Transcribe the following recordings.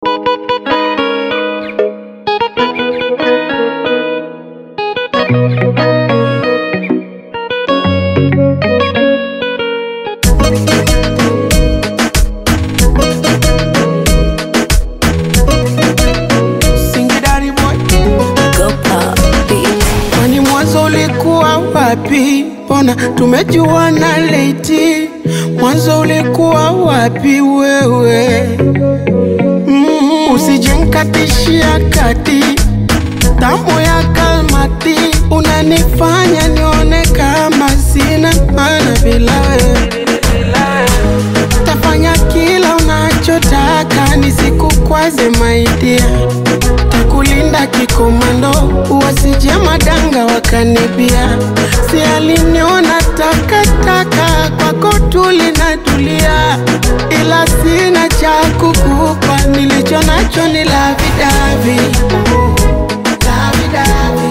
Singidari boy. Go pop, bitch. Kwani mwanzo ulikuwa wapi? Mbona tumejuana leti? Mwanzo ulikuwa wapi wewe? Mm, usijenkatishia kati tamu ya kalmati, unanifanya nione kama sina maana bila wewe. Tafanya kila unachotaka nisikukwaze maidia, takulinda kikomando, wasije madanga wakanibia. Si aliniona takataka, kwako tulinatulia, ila sina cha kukupa, nilicho nacho ni lavidavi Lavi-davi.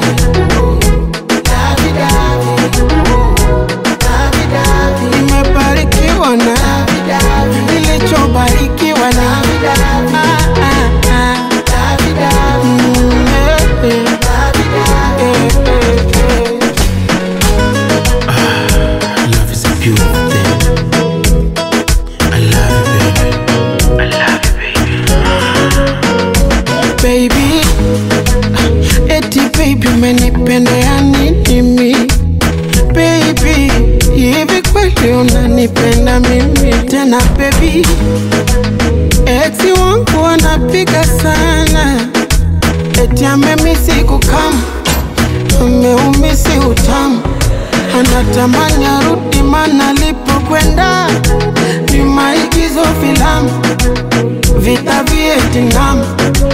Lavi-davi. Lavi-davi. Nimebarikiwa na nilichobarikiwa na Ah, ah, ah. Mm, eh, eh. Eh, eh, eh. Love is a beautiful thing. I love you, baby. I love you, baby. baby eti baby umenipendea nini mi baby hivi kweli unanipenda mimi tena baby eti wangu wanapiga sana eti amemisi kukam ameumisi utamu anatamani arudi mana alipokwenda ni maigizo filamu vita Vietnam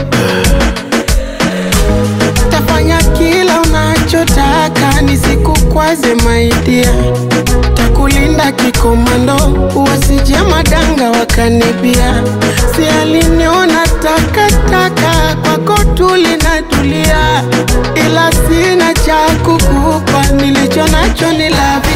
tafanya kila unachotaka nisikukwaze maidia takulinda kikomando wasije madanga wakanibia si aliniona takataka kwako tulinatulia ila sina cha kukupa nilicho nacho ni love